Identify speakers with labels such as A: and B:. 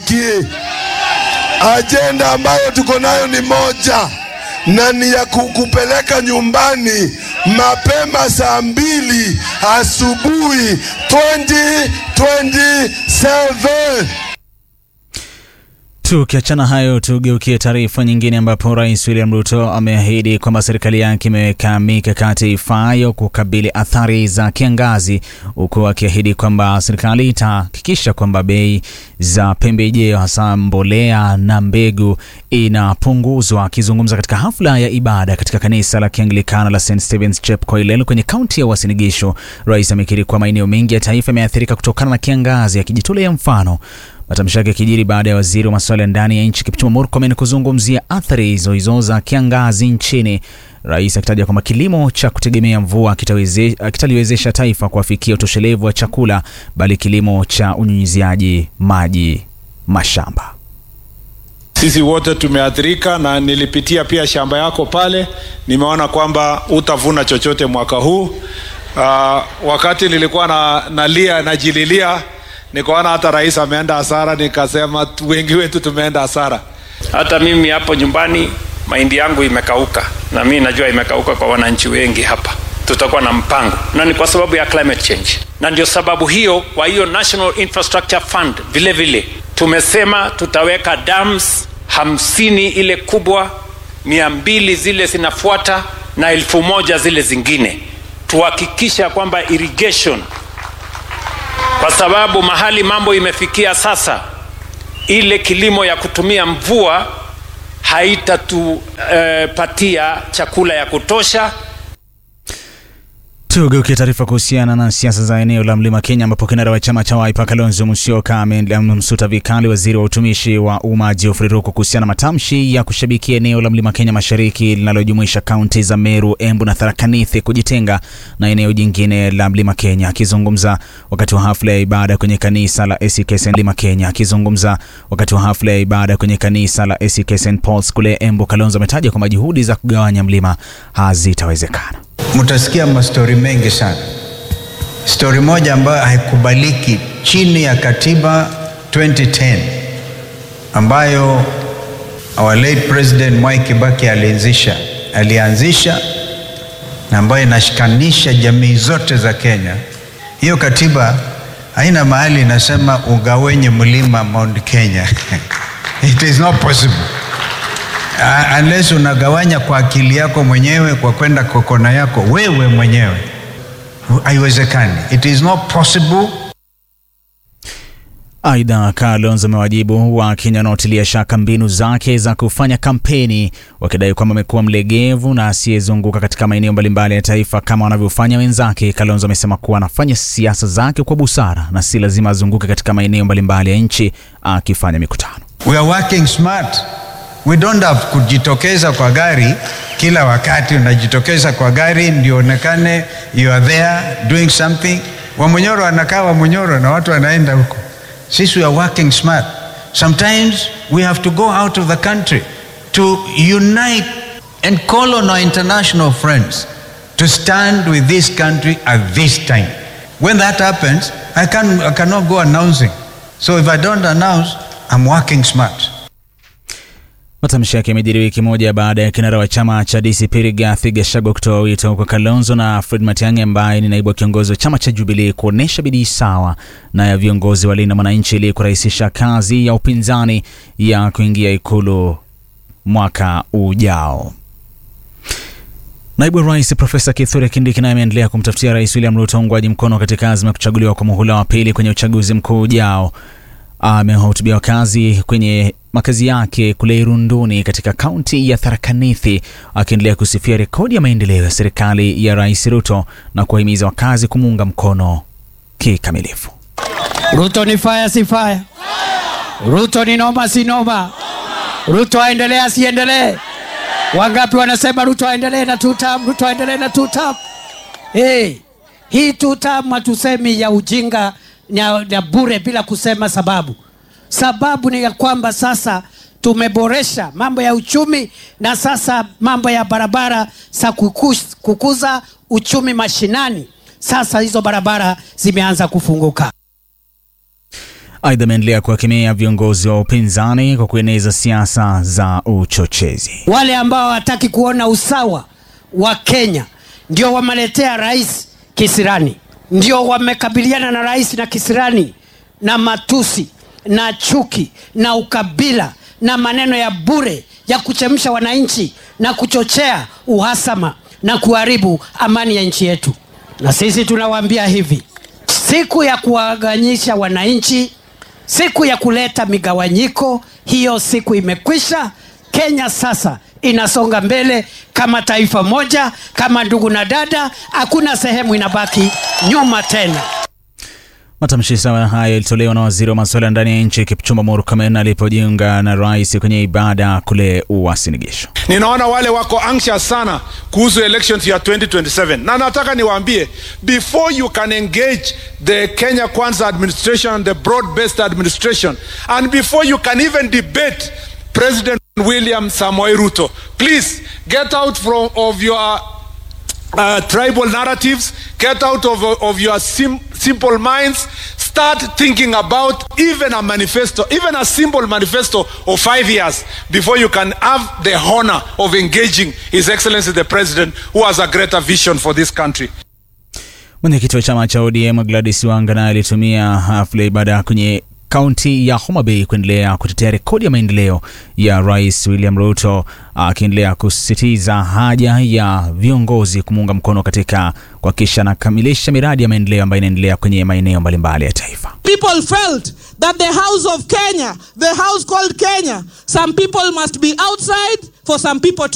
A: haki. Ajenda ambayo tuko nayo ni moja na ni ya kukupeleka nyumbani mapema saa mbili asubuhi 2027.
B: Tukiachana hayo, tugeukie taarifa nyingine ambapo Rais William Ruto ameahidi kwamba serikali yake imeweka mikakati ifaayo kukabili athari za kiangazi, huku akiahidi kwamba serikali itahakikisha kwamba bei za pembejeo hasa mbolea na mbegu inapunguzwa. Akizungumza katika hafla ya ibada katika kanisa la Kianglikana la St Stephen's Chepkoilel kwenye kaunti ya Uasin Gishu, rais amekiri kuwa maeneo mengi ya taifa yameathirika kutokana na kiangazi, akijitolea mfano Matamshi yake yakijiri baada ya waziri wa masuala ya ndani ya nchi Kipchumba Murkomen kuzungumzia athari hizo hizo za kiangazi nchini, rais akitaja kwamba kilimo cha kutegemea mvua kitaliwezesha taifa kuafikia utoshelevu wa chakula, bali kilimo cha unyunyiziaji maji mashamba.
C: Sisi wote tumeathirika, na nilipitia pia shamba yako pale, nimeona kwamba utavuna chochote mwaka huu. Uh, wakati nilikuwa na, nalia najililia nikaona hata rais ameenda hasara, nikasema wengi wetu tumeenda hasara.
D: Hata mimi hapo nyumbani mahindi yangu imekauka, na mimi najua imekauka kwa wananchi wengi hapa. Tutakuwa na mpango, na ni kwa sababu ya climate change, na ndio sababu hiyo, kwa hiyo National Infrastructure Fund vile vile tumesema tutaweka dams hamsini ile kubwa, mia mbili zile zinafuata na elfu moja zile zingine, tuhakikisha kwamba irrigation kwa sababu mahali mambo imefikia sasa, ile kilimo ya kutumia mvua haitatupatia eh, chakula ya kutosha.
B: Tugeukia taarifa kuhusiana na siasa za eneo la Mlima Kenya, ambapo kinara wa chama cha Wiper Kalonzo Musyoka amemsuta vikali waziri wa utumishi wa umma Geoffrey Ruku kuhusiana na matamshi ya kushabikia eneo la Mlima Kenya Mashariki linalojumuisha kaunti za Meru, Embu na Tharaka Nithi kujitenga na eneo jingine la Mlima Kenya. Akizungumza wakati wa hafla ya ibada kwenye kanisa la ACK St Mlima Kenya, akizungumza wakati wa hafla ya ibada kwenye kanisa la ACK St Paul's kule Embu, Kalonzo ametaja kwamba juhudi za kugawanya mlima hazitawezekana.
E: Mutasikia mastori mengi sana. Stori moja ambayo haikubaliki chini ya katiba 2010 ambayo our late president Mwai Kibaki alianzisha alianzisha na ambayo inashikanisha jamii zote za Kenya. Hiyo katiba haina mahali inasema ugawenye mlima Mount Kenya it is not possible Uh, unless unagawanya kwa akili yako mwenyewe kwa kwenda kokona yako wewe mwenyewe, haiwezekani. It is not possible.
B: Aidha, Kalonzo amewajibu Wakenya wanaotilia shaka mbinu zake za kufanya kampeni, wakidai kwamba amekuwa mlegevu na asiyezunguka katika maeneo mbalimbali ya taifa kama wanavyofanya wenzake. Kalonzo amesema kuwa anafanya siasa zake kwa busara na si lazima azunguke katika maeneo mbalimbali ya nchi akifanya mikutano.
E: We are working smart. We don't have kujitokeza kwa gari kila wakati. Unajitokeza kwa gari ndio onekane you are there doing something. Wamunyoro anakaa Wamunyoro na watu wanaenda huko. Sisi we are working smart. Sometimes we have to go out of the country to unite and call on our international friends to stand with this country at this time. When that happens, I, can, I cannot go announcing. So if I don't announce, I'm working smart.
B: Matamshi yake yamejiri wiki moja baada ya kinara wa chama cha DCP Rigathi Gachagua kutoa wito kwa Kalonzo na Fred Matiang'i ambaye ni naibu wa kiongozi wa chama cha Jubilee kuonesha bidii sawa na ya viongozi wa Linda Mwananchi ili kurahisisha kazi ya upinzani ya kuingia ikulu mwaka ujao. Naibu wa Rais Profesa Kithure Kindiki naye ameendelea kumtafutia Rais William Ruto uungwaji mkono katika azma ya kuchaguliwa kwa muhula wa pili kwenye uchaguzi mkuu ujao. Amewahutubia wakazi kwenye makazi yake kule Irunduni katika kaunti ya Tharaka Nithi, akiendelea kusifia rekodi ya maendeleo ya serikali ya Rais Ruto na kuwahimiza wakazi kumuunga mkono kikamilifu.
F: Ruto ni faya si faya? Ruto ni noma si noma? Ruto aendelee asiendelee? Wangapi wanasema Ruto aendelee na two term, Ruto aendelee na two term? Hey, hii two term hatusemi ya ujinga ya, ya bure bila kusema sababu. Sababu ni ya kwamba sasa tumeboresha mambo ya uchumi na sasa mambo ya barabara za kukus, kukuza uchumi mashinani. Sasa hizo barabara zimeanza kufunguka.
B: Aidha, ameendelea kuwakemea viongozi wa upinzani kwa kueneza siasa za uchochezi.
F: Wale ambao hawataki kuona usawa wa Kenya ndio wameletea rais kisirani, ndio wamekabiliana na rais na kisirani na matusi na chuki na ukabila na maneno ya bure ya kuchemsha wananchi na kuchochea uhasama na kuharibu amani ya nchi yetu. Na sisi tunawaambia hivi, siku ya kuwaganyisha wananchi, siku ya kuleta migawanyiko, hiyo siku imekwisha. Kenya sasa inasonga mbele kama taifa moja, kama ndugu na dada, hakuna sehemu inabaki nyuma tena.
B: Matamshi sawa hayo yalitolewa na waziri wa masuala ya ndani ya nchi Kipchumba Murkomen alipojiunga na rais kwenye ibada kule Uasin Gishu.
C: ninaona wale wako anxious sana kuhusu elections ya 2027 na nataka niwaambie before you can engage the kenya kwanza administration and the broad based administration and before you can even debate president william samoei ruto please get out from of your uh, tribal narratives get out of, of your sim, simple minds start thinking about even a manifesto even a simple manifesto of five years before you can have the honor of engaging his excellency the president who has a greater vision for this country
B: Mwenyekiti wa chama cha ODM Gladys Wanga naye alitumia hafla ya ibada kwenye kaunti ya Homa Bay kuendelea kutetea rekodi ya maendeleo ya Rais William Ruto, akiendelea kusisitiza haja ya viongozi kumuunga mkono katika kuhakikisha anakamilisha miradi ya maendeleo ambayo inaendelea kwenye maeneo mbalimbali ya taifa.
G: people felt that the house of Kenya, the house called Kenya, some people must be outside for some people to